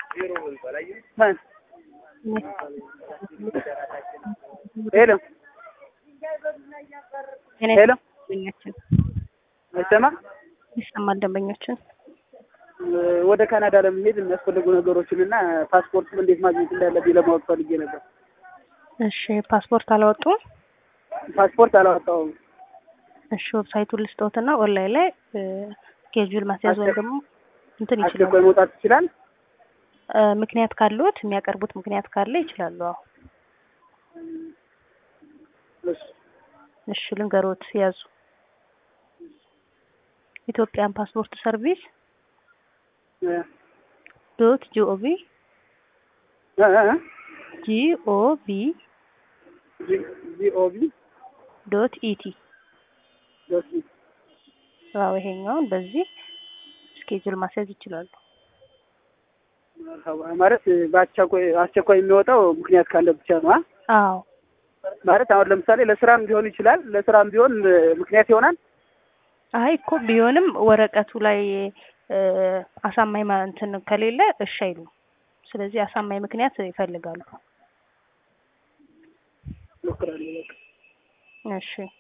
ማን ሄሎ ሄሎ ደንበኛችን አይሰማም። ይሰማል። ደንበኛችን ወደ ካናዳ ለመሄድ የሚያስፈልጉ ነገሮችን እና ፓስፖርት እንዴት ማግኘት እንዳለብኝ ለማወቅ ፈልጌ ነበር። እሺ፣ ፓስፖርት አላወጡም? ፓስፖርት አላወጣሁም። እሺ፣ ዌብሳይቱን ልስጦትና ኦንላይን ላይ ስኬጁል ማስያዝ ወይም ደግሞ እንትን ይችላሉ። አስቸኳይ መውጣት ይችላል። እ፣ ምክንያት ካለዎት የሚያቀርቡት ምክንያት ካለ ይችላሉ። አዎ፣ እሺ እሺ፣ ልንገሮት ያዙ። ኢትዮጵያን ፓስፖርት ሰርቪስ እ ዶት ጂኦቪ እ እ ጂኦቪ ጂ- ጂኦቪ ዶት ኢቲ ዶት ኢ አዎ፣ ይሄኛውን በዚህ ስኬጁል ማስያዝ ይችላሉ። ማለት በአስቸኳይ አስቸኳይ የሚወጣው ምክንያት ካለ ብቻ ነው። አ? አዎ ማለት አሁን ለምሳሌ ለስራም ሊሆን ይችላል። ለስራም ቢሆን እ፣ ምክንያት ይሆናል። አይ እኮ ቢሆንም ወረቀቱ ላይ እ፣ አሳማኝ ማ- እንትን ከሌለ እሺ አይሉም። ስለዚህ አሳማኝ ምክንያት ይፈልጋሉ። ሞክራለሁ በቃ። እሺ